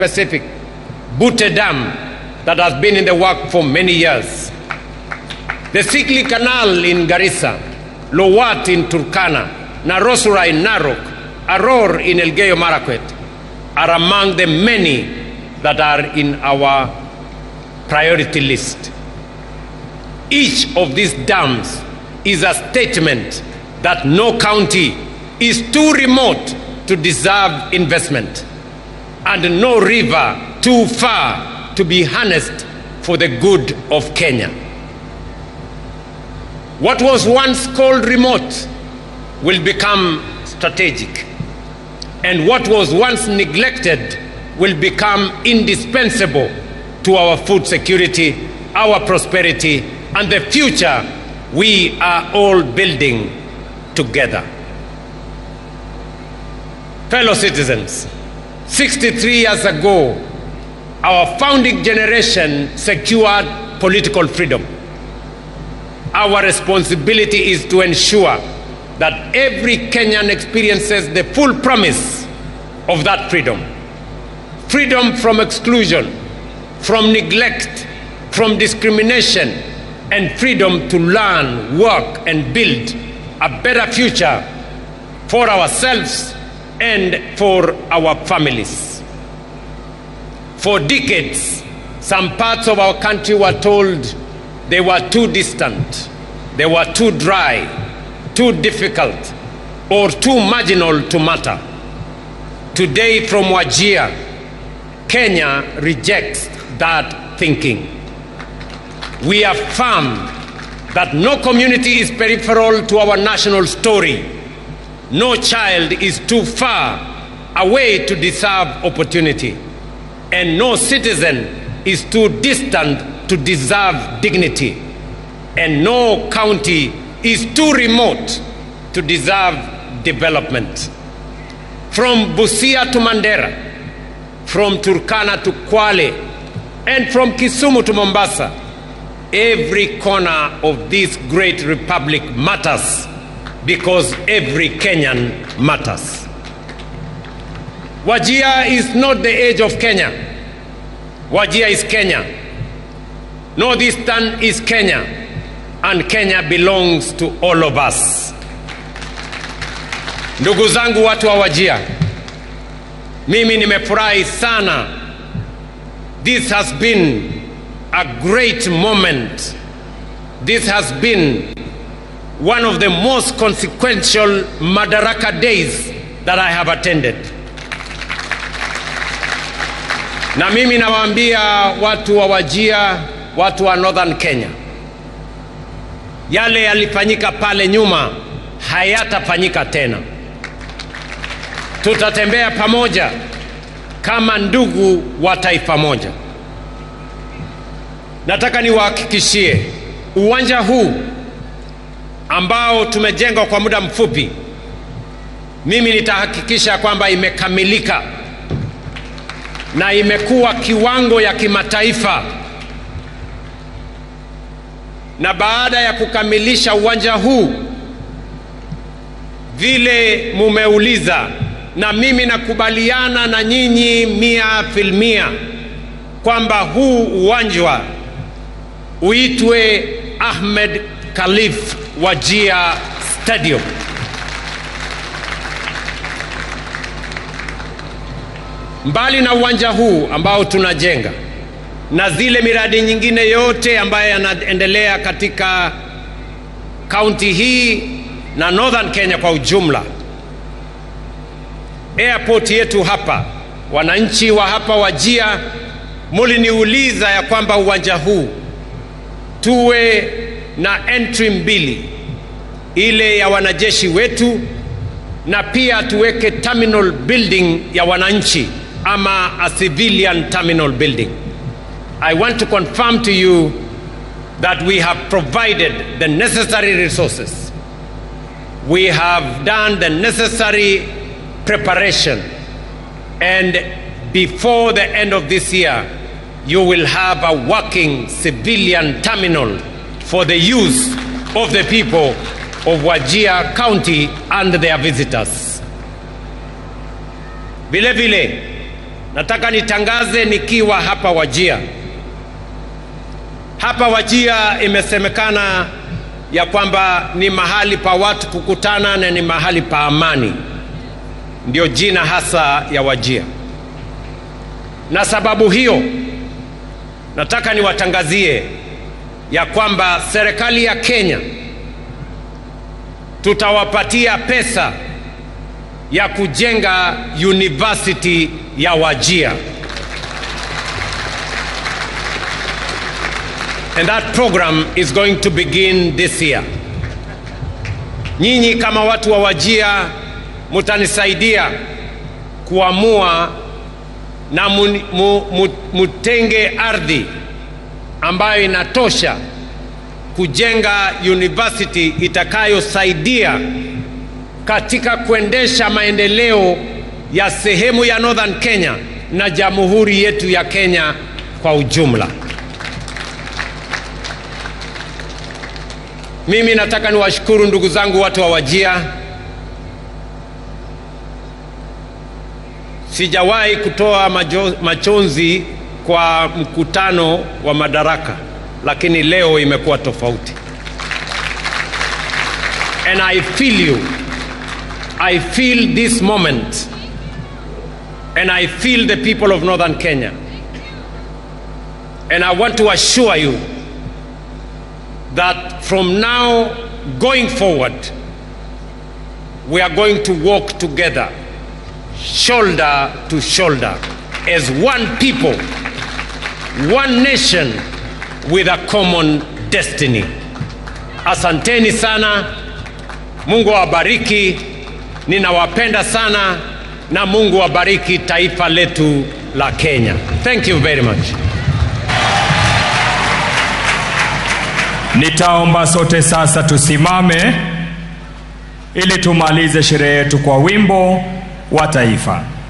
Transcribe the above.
Pacific, Butte Dam, that has been in the work for many years. The Sikli Canal in Garissa, Lowat in Turkana, Narosura in Narok, Aror in Elgeyo Marakwet are among the many that are in our priority list. Each of these dams is a statement that no county is too remote to deserve investment and no river too far to be harnessed for the good of Kenya. What was once called remote will become strategic, and what was once neglected will become indispensable to our food security, our prosperity, and the future we are all building together. Fellow citizens, 63 years ago, our founding generation secured political freedom. Our responsibility is to ensure that every Kenyan experiences the full promise of that freedom freedom from exclusion, from neglect, from discrimination, and freedom to learn, work, and build a better future for ourselves and for our families. For decades, some parts of our country were told they were too distant, they were too dry, too difficult, or too marginal to matter. Today, from Wajir, Kenya rejects that thinking. We affirm that no community is peripheral to our national story. No child is too far away to deserve opportunity. And no citizen is too distant to deserve dignity. And no county is too remote to deserve development. From Busia to Mandera, from Turkana to Kwale, and from Kisumu to Mombasa, every corner of this great republic matters because every Kenyan matters. Wajia is not the age of Kenya. Wajia is Kenya. Northeastern is Kenya. And Kenya belongs to all of us. Ndugu zangu watu wa Wajia, mimi nimefurahi sana. This has been a great moment. This has been one of the most consequential Madaraka days that I have attended. Na mimi nawaambia watu wa Wajia, watu wa Northern Kenya, yale yalifanyika pale nyuma hayatafanyika tena. Tutatembea pamoja kama ndugu wa taifa moja. Nataka niwahakikishie uwanja huu ambao tumejenga kwa muda mfupi, mimi nitahakikisha kwamba imekamilika na imekuwa kiwango ya kimataifa. Na baada ya kukamilisha uwanja huu, vile mumeuliza, na mimi nakubaliana na nyinyi mia filmia kwamba huu uwanja uitwe Ahmed Khalif Wajia Stadium. Mbali na uwanja huu ambao tunajenga na zile miradi nyingine yote ambayo yanaendelea katika kaunti hii na Northern Kenya kwa ujumla, airport yetu hapa, wananchi wa hapa Wajia muliniuliza ya kwamba uwanja huu tuwe na entry mbili, ile ya wanajeshi wetu na pia tuweke terminal building ya wananchi ama a civilian terminal building. I want to confirm to you that we have provided the necessary resources. We have done the necessary preparation. And before the end of this year, you will have a working civilian terminal for the use of the people of Wajir County and their visitors. Vile vile, nataka nitangaze nikiwa hapa Wajia. Hapa Wajia imesemekana ya kwamba ni mahali pa watu kukutana na ni mahali pa amani, ndio jina hasa ya Wajia. Na sababu hiyo nataka niwatangazie ya kwamba serikali ya Kenya tutawapatia pesa ya kujenga university ya Wajia. And that program is going to begin this year. Nyinyi kama watu wa Wajia mutanisaidia kuamua na mu, mu, mu, mutenge ardhi ambayo inatosha kujenga university itakayosaidia katika kuendesha maendeleo ya sehemu ya Northern Kenya na jamhuri yetu ya Kenya kwa ujumla. Mimi nataka niwashukuru ndugu zangu watu wa Wajia. Sijawahi kutoa majo, machozi kwa mkutano wa madaraka, lakini leo imekuwa tofauti. And I feel you. I feel this moment. And I feel the people of Northern Kenya. And I want to assure you that from now going forward, we are going to walk together, shoulder to shoulder, as one people, one nation with a common destiny. Asanteni sana, Mungu awabariki, ninawapenda sana na Mungu awabariki taifa letu la Kenya. Thank you very much. Nitaomba sote sasa tusimame ili tumalize sherehe yetu kwa wimbo wa taifa.